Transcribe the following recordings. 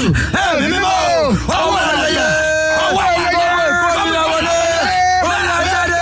ẹ̀mí mímọ́ ọwọ́ ayẹyẹ ọwọ́ ayẹyẹ gómìnà wọlé gómìnà jáde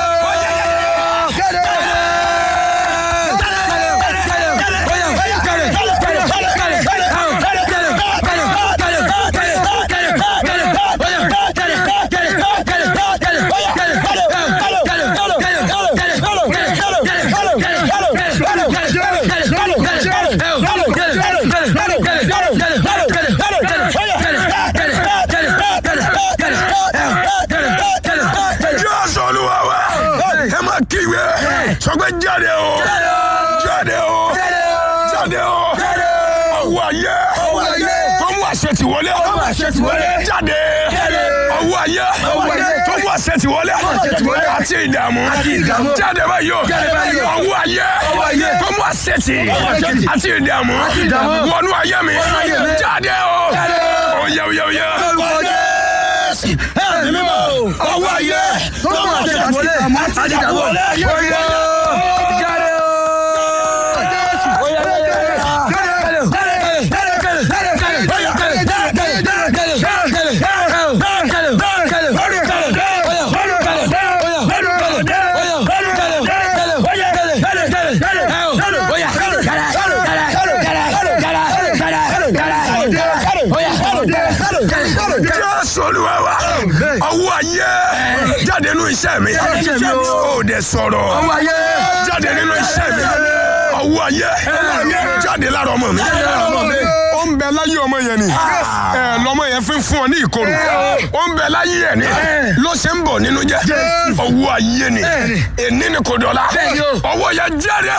Jésù Olúwa wa ẹ máa kígbe sọ pé jáde o jáde o jáde o ọwọ́ ayé tó mú àṣẹ ti wọlé jáde ọwọ́ ayé tó mú àṣẹ ti wọlé àti ìdààmú jáde báyìí o ọwọ́ ayé tó mú àṣẹ ti àti ìdààmú wọnú ayé mi jáde o oyè oyè oyè. ẹ̀mí mímọ́ ọwọ́ ayé tó máa ṣe àwọlé àti àwọlé oyè jáde o. Jésù Olúwa wa ọwọ́ ayé jáde nínú iṣẹ́ mi ó dẹ̀ sọ̀rọ̀ jáde nínú iṣẹ́ mi ọwọ́ ayé jáde lára ọmọ mi ó ń bẹ láyé ọmọ yẹn ni ẹ lọmọ yẹn fi ń fún ọ ní ìkorò ó ń bẹ láyé ẹ ni ló ṣe ń bọ̀ nínú jẹ́ ọwọ́ ayé ni èní ni kò dọ̀la ọwọ́ yẹn jáde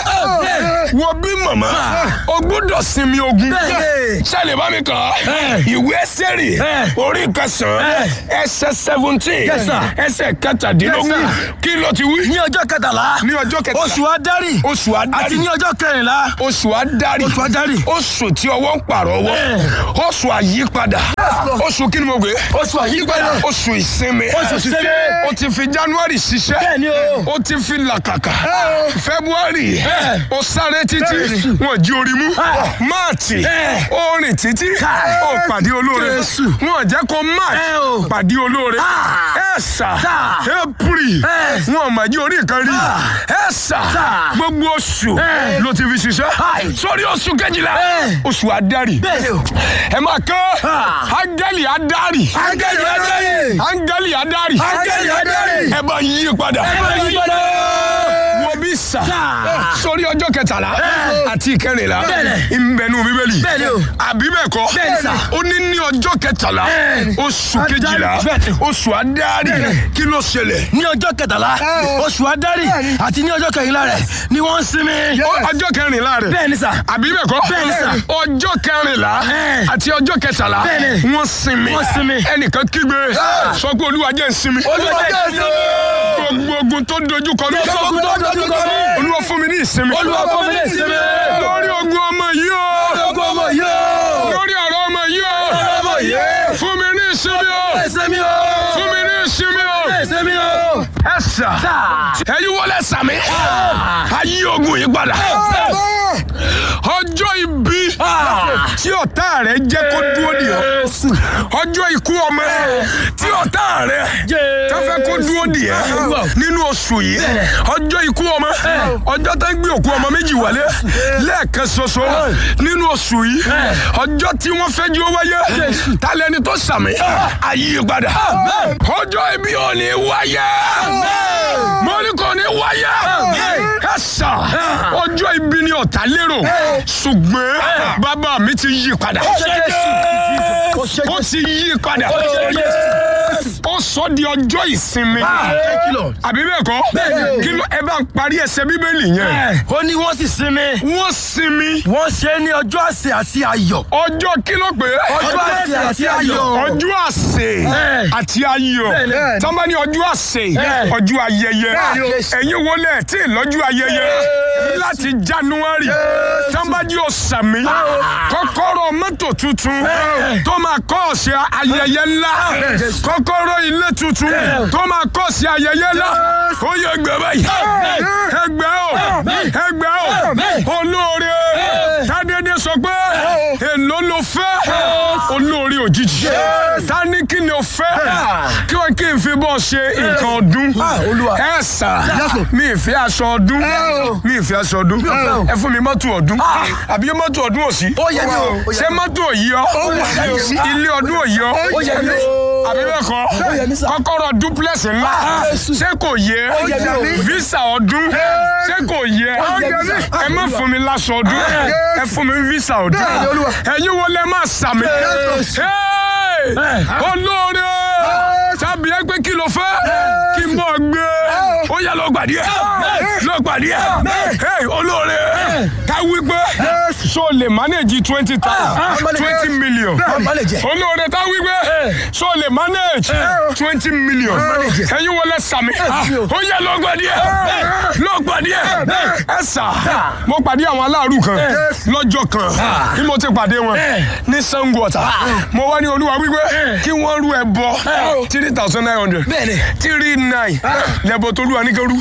wo bí màmá o gbọ́dọ̀ sinmi ogun ṣẹlẹ̀ bá mi kàn án ìwé sẹ́rì orí kẹsàn-án ẹsẹ̀ seventeen ẹsẹ̀ kẹtàdínlógún kí ló ti wí. ní ọjọ́ kẹtàlá ní ọjọ́ kẹtàlá oṣù adarí oṣù àti adarí ní ọjọ́ kẹrìnlá oṣù adarí oṣù adarí oṣù tí ọwọ́ ń pààrọ̀ ọwọ́ oṣù àyípadà oṣù kí ni mo gbé oṣù àyípadà oṣù ìsinmi Oṣù ìsinmi. o ti fi january ṣiṣẹ́ Bẹ́ẹ̀ni o. o ti fi làkàkà february o sáré títí wọn jí orí mú march o rìn títí o pàdé olóore Jésù. wọn jẹ́ kó Ẹ o. march pàdé olóore ẹ̀sà Sà. april Ẹ. wọn mà jí orí kan rí ẹ̀sà Sà. gbogbo oṣù Ẹ. ló ti fi ṣiṣẹ́ Hi. sórí oṣù kejìlá Ẹ. oṣù adarí bẹ́ẹ̀ni o. ẹ máa kọ́ Ah. áńgẹ́lì adarí Áńgẹ́lì adarí. áńgẹ́lì adarí Áńgẹ́lì adarí. ẹ bá yí padà ẹ bá yí padà. wo bí sà Sà. sórí ọjọ́ kẹtàlá àti ìkẹrìnlá Bẹ́ẹ̀ni. ìbẹ̀nu bíbélì Bẹ́ẹ̀ni o. àbí bẹ́ẹ̀ kọ́ Bẹ́ẹ̀ni sà. ó ní ní ọjọ́ kẹtàlá Bẹ́ẹ̀ni. oṣù Adarí. kejìlá Bẹ́ẹ̀ni. oṣù adarí kí ló ṣẹlẹ̀ ní ọjọ́ kẹtàlá oṣù adarí àti ní ọjọ́ kẹrìnlá rẹ̀ ni wọ́n ń sinmi. Ó- ọjọ́ kẹrìnlá rẹ̀ bẹ́ẹ̀ni sà. àbí bẹ́ẹ̀ kọ́ Bẹ́ẹ̀ni sà. ọjọ́ kẹrìnlá Ẹ̀. àti ọjọ́ kẹtàlá Bẹ́ẹ̀ni. wọ́n sinmi Wọ́n sinmi. ẹnìkan kígbe sọ pé olúwa jẹ́ n sinmi Olúwa jẹ́ n sinmi. gbogbo ogun tó dojú kọ mí Gbogbo ogun tó dojú kọ mí. olúwa fún mi ní ìsinmi Olúwa fún mi ní ìsinmi. lórí ogun ọmọ yìí o Gbogbo ọmọ yìí o. lórí ọ̀rọ̀ ọmọ yìí o ọmọ yìí. fún mi ní ìsinmi o ẹsẹ̀ mi o. fún mi ní ìsinmi o ẹsẹ̀ mi o. ẹ sà Sà. ẹ̀yin wọlé sàmì ayé ogun yìí padà ọjọ́ ibi tí ọ̀tá rẹ̀ jẹ́ kó dúró dì ọ́ ọjọ́ ikú ọmọ tí ọ̀tá rẹ̀ tó fẹ́ kó dúró dì ẹ́ nínú oṣù yìí ọjọ́ ikú ọmọ ọjọ́ tó ń gbé òkú ọmọ méjì wálé lẹ́ẹ̀kan ṣoṣo nínú oṣù yìí ọjọ́ tí wọ́n fẹ́ jí ó wáyé tálẹ́ni tó sàmì ayé padà ọjọ́ ibi ò ní wáyé mo ní kò ní wáyé ẹ sà ọjọ́ ibi ni ọ̀tá lérò ṣùgbọ́n bàbá mi ti yí padà ó ti yí padà ó sọ di ọjọ́ ìsinmi àbí bẹ́ẹ̀ kọ́ kí ló ẹ bá ń parí ẹsẹ̀ bíbélì yẹn ó ní wọ́n sì sinmi. wọ́n sinmi wọ́n ṣe é ní ọjọ́ àsè àti ayọ̀. ọjọ́ kí ló pé ọjọ́ àsè àti ayọ̀. ọjọ́ àsè àti ayọ̀ Bẹ́ẹ̀ni. tọ́ba ní ọjọ́ àsè Bẹ́ẹ̀ni. ọjọ́ ayẹyẹ Bẹ́ẹ̀ni o. ẹ̀yin wọlé tí lọ́jọ́ ayẹyẹ láti january tọ́ba ní ọ̀sàmì kọ́kọ́rọ́ mọ́tò tuntun tó máa kọ́ ọ̀sẹ̀ ayẹyẹ ńlá kọ́kọ́rọ́ ilé tuntun tó máa kọ́ ọ̀sẹ̀ ayẹyẹ ńlá ó yẹ ẹgbẹ́ báyìí ẹgbẹ́ o ẹgbẹ́ o olóore tádédé sọ pé èló ló fẹ́ olóore òjijì ta ní kí ni o fẹ́ kí wọ́n kí n fi bọ́ ṣe nǹkan ọdún Olúwa. ẹ sà Yes, sir. mi ì fẹ́ aṣọ ọdún mi ì fẹ́ aṣọ ọdún ẹ fún mi mọ́tò ọdún àbí mọ́tò ọdún ò sí ó yẹ mi o. ṣé mọ́tò ò yí ọ yẹ mi o. ilé ọdún ò yí ọ ó yẹ mi o. àbí bẹ́ẹ̀ kọ́ Ó yẹ mi sà. kọ́kọ́rọ́ duplex ńlá ṣé kò yẹ yẹ mi o. visa ọdún ṣé kò yẹ yẹ mi sà. ẹ má fún mi láṣọ ọdún ẹ fún mi visa ọdún Bẹ́ẹ̀ni, Olúwa. ẹ̀yin wo lẹ máa sàmì Hey! olóore tàbí ẹ pé kí ló fẹ́ kí n bọ̀ gbé ó yẹ lọ gbàdí ẹ lọ gbàdí ẹ Hey, olóore ká wí pé so lè manage twenty thousand twenty million Má lè jẹ. olóore tá wí pé so lè manage twenty million ẹ̀yin wọlé sàmì ó yẹ lọ gbàdí ẹ lọ gbàdí ẹ ẹ sà mo pàdé àwọn aláàrú kan lọ́jọ́ kan bí mo ti pàdé wọn ní Ṣàngó Ọ̀tà mo wá ní olúwa wípé kí wọ́n rú ẹbọ three thousand nine hundred Bẹ́ẹ̀ni. three nine lẹ́bọ̀ tó lù wá ní kẹrù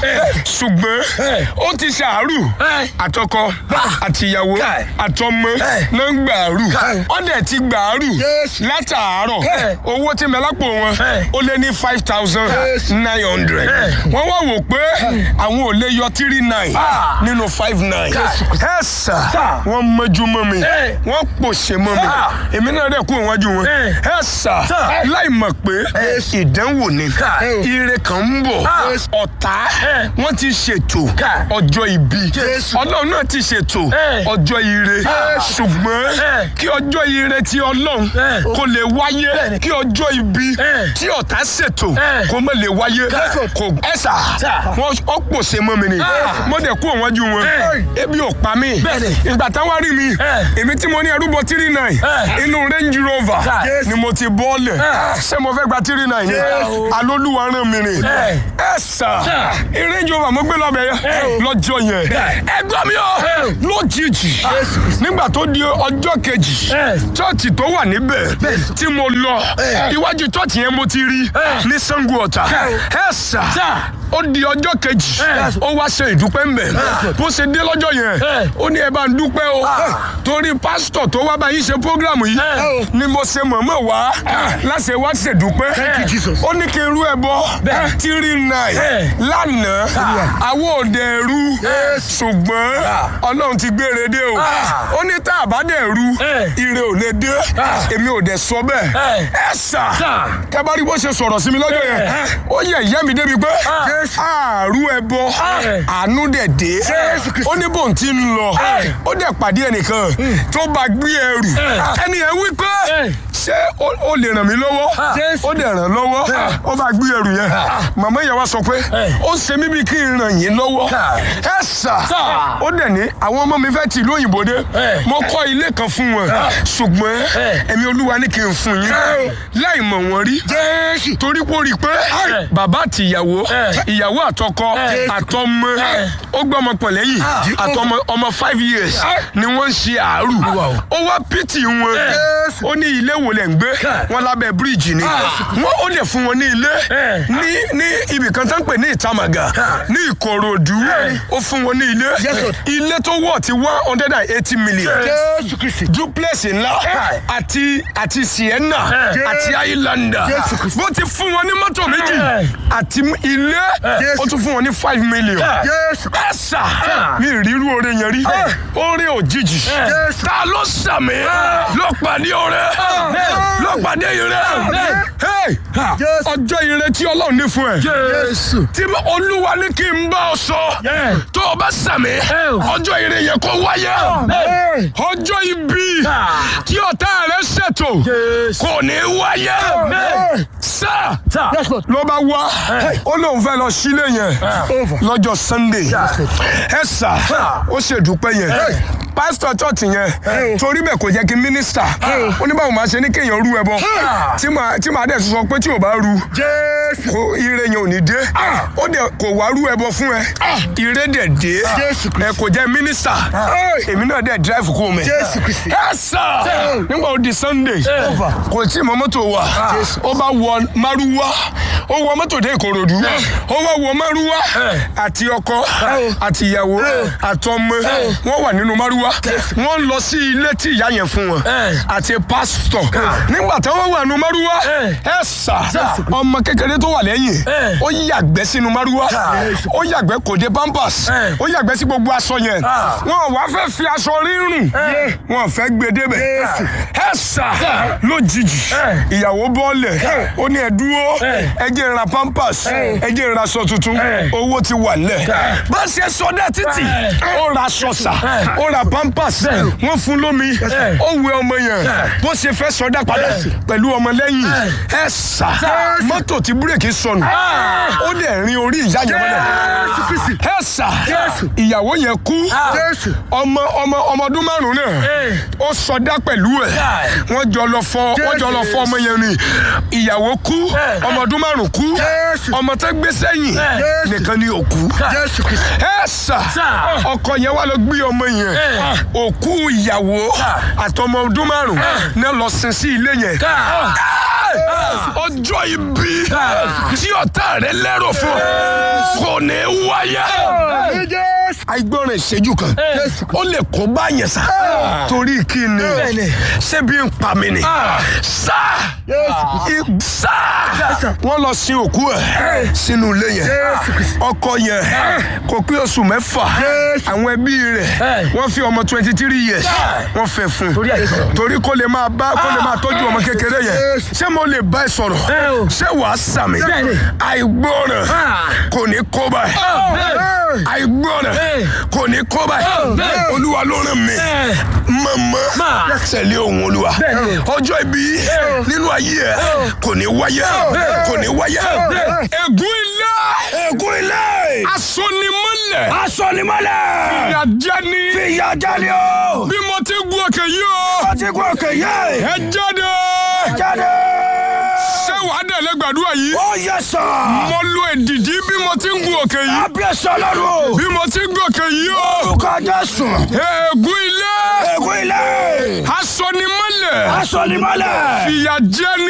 ṣùgbọ́n ó ti ṣàárù àtọkọ àtìyàwó Kai. àtọmọ náà ń gbàárù wọ́n dẹ̀ ti gbàárù Yes. látàárọ̀ Hey. owó tí mẹ́lápò wọn Hey. ó lé ní five thousand Yes. nine hundred wọ́n wá wò pé àwọn ò lè yọ three nine Ah. nínú five nine ẹ sà Sà. wọ́n mọ́jú mọ́ mi Hey. wọ́n pòṣe mọ́ mi Ah. èmi náà dẹ̀ kú ìwájú wọn Hey. ẹ sà Sà. láì mọ̀ pé Yes. ìdánwò ni Kai. ire kan ń bọ̀ Ah. ọ̀tá Hey. wọ́n ti ṣètò Kai. ọjọ́ ibi Jésù. ọlọ́run náà ti ṣètò Hey. ọjọ́ ire ṣùgbọ́n Hey. kí ọjọ́ ire ti ọlọ́run Hey. kó lè wáyé Bẹ́ẹ̀ni. kí ọjọ́ ibi Hey. tí ọ̀tá ṣètò Hey. kó má lè wáyé Kai. kò ẹ̀sà Sà. wọ́n ó pòṣe mọ́ mi ni Ah. mo dẹ̀ kú òwájú wọn Hey. ebi ò pa mí Bẹ́ẹ̀ni. ìgbà táwọn rí mi Hey. èmi tí mo ní ẹrúbọ tírì náà Hey. inú Range Rover Yes. ni mo ti bọ́ọ̀lẹ̀ Ah. ṣé mo fẹ́ gba tírì náà ni Yes. alólùwà rán mi rìn Hey. ẹ sà Sà. Range Rover mo gbé lọ́bẹ̀ yẹn lọ́jọ́ yẹn ẹ gbọ́ mi o Hey. lójijì nígbà tó di ọjọ́ kejì Hey. chọ́ọ̀chì tó wà níbẹ̀ tí mo lọ Hey. iwájú chọ́ọ̀chì yẹn mo ti rí Hey. ní Ṣàngó Ọ̀tà Hey. ẹ sà Sà. ó di ọjọ́ kejì Hey. ó wá ṣe ìdúpẹ́ ńbẹ̀ bó ṣe dé lọ́jọ́ yẹn Hey. ó ní ẹ bá ń dúpẹ́ o torí pásítọ̀ tó wá bá yín ṣe prógrámù yìí Hey. ni mo ṣe mọ̀mọ́ wá láṣẹ wá ṣèdúpẹ́ Thank you, Jesus. ó ní kí n rú ẹbọ Bẹ́ẹ̀. tírí náì Hey. lánàá àwọn òde rú Yes. ṣùgbọ́n Ah. ọlọ́run ti gbére dé o Ah. ó ní tá a bá dẹ̀ rú Hey. ire ò lè dé Ah. èmi ò dẹ̀ sọ bẹ́ẹ̀ Hey. ẹ sà Sà. kẹbàrí bó ṣe sọ̀rọ̀ sí mi lọ́jọ́ yẹn Hey. ó yẹ ìyá mi débi pé Yes. àárú ẹbọ Hey. àánú dẹ̀ dé Jésù Kristi. ó ní bòun ti ń lọ Hey. ó dẹ̀ pàdé ẹnìkan tó bá gbé ẹrù Hey. ẹni yẹn wí pé Hey. ṣé ó- ó lè ràn mí lọ́wọ́ Jésù. ó dẹ̀ ràn lọ́wọ́ ó bá gbé ẹrù yẹn màmá yẹn wá sọ pé Hey. ó ṣe mí bí kí n ràn yín lọ́wọ́ Hey. ẹ sà Sà. ó dẹ̀ ní àwọn ọmọ mi fẹ́ ti ìlú òyìnbó dé Hey. mo kọ́ ilé kan fún wọn ṣùgbọ́n Hey. ẹ̀mí olúwa ní kí n fún yín Hey. láì mọ̀ wọ́n rí Jésù. torí pé ó rí i pé Hey. bàbá àti ìyàwó Hey. ìyàwó àtọkọ Hey. àtọmọ Hey. ó gbé ọmọ pọ̀ lẹ́yìn àtọmọ ọmọ five years ni wọ́n ń ṣe àárù Wow. ó wá pìtì wọn Yes. ó ní ilé wo lẹ̀ ń gbé Hey. wọn lábẹ́ bíríìjì ni wọ́n ó dẹ̀ fún wọn ní ilé Hey. ní ní ibì kan tó ń pè ní ìtamàgà ní ìkòròdú ó fún wọn ní ilé Yes, Lord. ilé tó wọ̀ ti one hundred and eighty million Jésù Kristi. duplex ńlá Hey. àti àti sienna Hey. àti highlander Jésù Kristi. bó ti fún wọn ní mọ́tò méjì Hey. àti ilé Yes. ó tún fún wọn ní five million Jésù. ẹ̀sà mi ìrírú oore yẹn rí oore òjijì Jésù. ta ló sàmì ló pàdé oore ló pàdé ire Hey! Jésù. ọjọ́ ire tí ọlọ́run ní fún ẹ Jésù. tí olúwa ní kí n bá ọ sọ Yeah. tó o bá sàmì ọjọ́ ire yẹn kó wáyé Amen. ọjọ́ ibi Ah. tí ọ̀tá rẹ̀ ṣètò Jésù. kò ní wáyé Amen. sá Sà. Yes, Lord. ló bá wá ó lóun fẹ́ lọ sílé yẹn Over. lọ́jọ́ sunday ẹ sà ó ṣèdúpẹ́ yẹn pásítọ̀ chọ́ọ̀tì yẹn torí bẹ́ẹ̀ kò jẹ́ kí mínísítà ó ní báwo máa ṣe ní kéèyàn rú ẹbọ tí màá tí màá dẹ̀ sọ pé tí ò bá rú Jésù. kò ire yẹn ò ní dé ó dẹ̀ kò wá rú ẹbọ fún ẹ ire dẹ̀ dé Jésù Kristi. ẹ kò jẹ́ mínísítà èmi náà dẹ̀ drive kó mẹ́ Jésù Kristi. ẹ sà nígbà ó di sunday Over. kò tí mọ mọ́tò wà ó bá wọ márúwá ó wọ mọ́tò dé ìkòròdú ó wá wọ márúwá àti ọkọ àti ìyàwó àtọmọ wọn wà nínú márúwá márúwá wọ́n ń lọ sí ilé tí ìyá yẹn fún wọn àti pásítọ̀ nígbà tí wọ́n wà nù márúwá ẹ sà ọmọ kékeré tó wà lẹ́yìn ó yàgbẹ́ sínú márúwá ó yàgbẹ́ kò dé pampers ó yàgbẹ́ sí gbogbo aṣọ yẹn wọn wá fẹ́ fi aṣọ rírùn wọn fẹ́ gbé débẹ̀ ẹ sà lójijì ìyàwó bọ́ọ̀lẹ̀ ó ní ẹ dúró ẹ jẹ́ n ra pampers ẹ jẹ́ n ra aṣọ tuntun owó ti wà lẹ̀ bá ṣe sọdá títì ó ra aṣọ sà ó ra pampers wọ́n fún lómi ó wẹ ọmọ yẹn bó ṣe fẹ́ sọdá padà pẹ̀lú ọmọ lẹ́yìn ẹ sà mọ́tò tí búrèkì sọnù ó dẹ̀ rin orí ìyá yẹn mọ́lẹ̀ ẹ sà ìyàwó yẹn kú ọmọ ọmọ ọmọ ọdún márùn náà ó sọdá pẹ̀lú ẹ̀ wọ́n jọ lọ fọ wọ́n jọ lọ fọ ọmọ yẹn ni ìyàwó kú ọmọ ọdún márùn kú ọmọ tó gbé sẹ́yìn nìkan ni òkú ẹ sà ọkọ yẹn wà lọ gbé ọmọ yẹn òkú ìyàwó àtọmọ ọdún márùn náà lọ sin sí ilé yẹn ọjọ́ ibi tí ọ̀tá rẹ lérò fún kò ní wáyé àìgbọràn ìṣẹ́jú kan ó lè kó bá yẹn sá torí kí ni ṣébi ń pa mí ni sá sá wọ́n lọ sin òkú ẹ̀ sínú ilé yẹn ọkọ yẹn kò pé oṣù mẹ́fà àwọn ẹbí rẹ̀ wọ́n fi ọmọ twenty three years wọ́n fẹ́ fún un torí kó lè máa bá kó lè máa tọ́jú ọmọ kékeré yẹn ṣé mo lè bá ẹ sọ̀rọ̀ ṣé wàá sàmì àìgbọràn kò ní kó báyìí àìgbọràn kò ní kó báyìí olúwa ló rán mi mọ̀mọ́ tẹ̀lé ohun olúwa ọjọ́ ibi nínú ayé ẹ kò ní wáyé kò ní wáyé. ègún ilé ègún ilé asọnimọ́lẹ̀ asọnimọ́lẹ̀ ìyàjẹni fìyàjẹni o bí mo ti gun òkè yìí o wọ́n ti kú òkè yé ẹ jáde jáde ṣé wàá dẹ̀lẹ́ gbàdúrà yìí ó yẹ sọ mo lo èdìdí bí mo ti ń gun òkè yìí abiyesọ lọ́rùn bí mo ti ń gun òkè yìí o orúkọ Jésù ègún ilé ègún ilé asọnimọ́lẹ̀ asọnimọ́lẹ̀ ìyàjẹni.